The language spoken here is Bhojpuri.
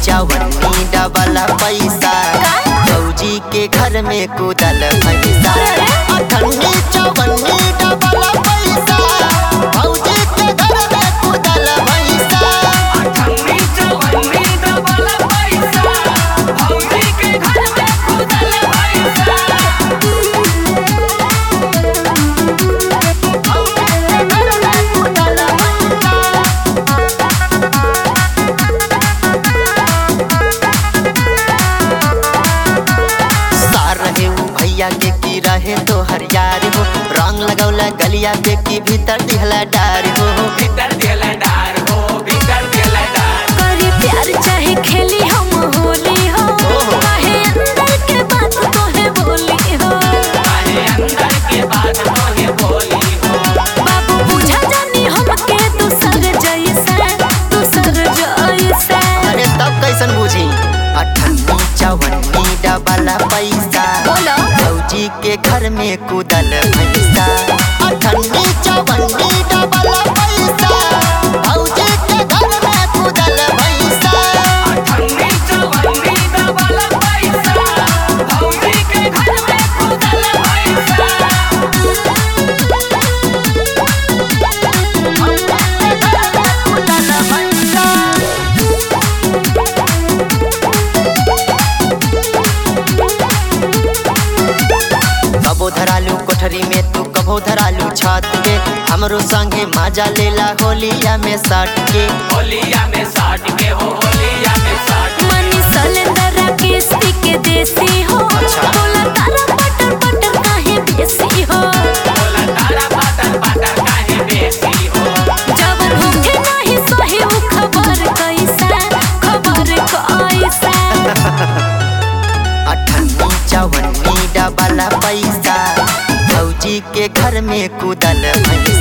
चवन्नी डबल पैसा फौजी के घर में कूदल पैसा अठन्नी चवन्नी डबल पैसा फौजी के घर में कूदल पैसा अठन्नी चवन्नी डबल पैसा भौजी के घर में खुदल पैसा सार रहे उ भैया के की रहे तो हरियार हो रंग लगौला गलिया पे की भीतर दिहला डार हो भीतर देला डार हो भीतर देला डार करी प्यार चाहे खेली हम होली हो ओहो। काहे अंदर के बात तोहे बोली हो काहे अंदर के बात तोहे बोली हो बाबू बुझा जानी हमके दूसर जैसे दूसर जैसे अरे तब कैसन बुझी अठन्नी चवन्नी डबल पैसा बोलो फौजी के घर में कूदल भैसा अठन्नी चवन्नी डबल पैसा फौजी के घर में कूदल भैसा अठन्नी चवन्नी डबल पैसा भौजी के घर में खुदल पैसा कबो धरालू कोठरी में तू कबो धरालू छत पे हमरो संगे मजा लेला होलिया में सट के होलिया में साट के हो होलिया में साट मनी सलेंदर किस्ती के देसी हो अच्छा। बोला तारा पटर पटर काहे बेसी हो बोला तारा पातर पातर काहे बेसी हो जवन होखे नाही सही उ खबर कैसे खबर कैसे अठन्नी चवन्नी डबल पैसा फौजी के घर में कूदल भैसा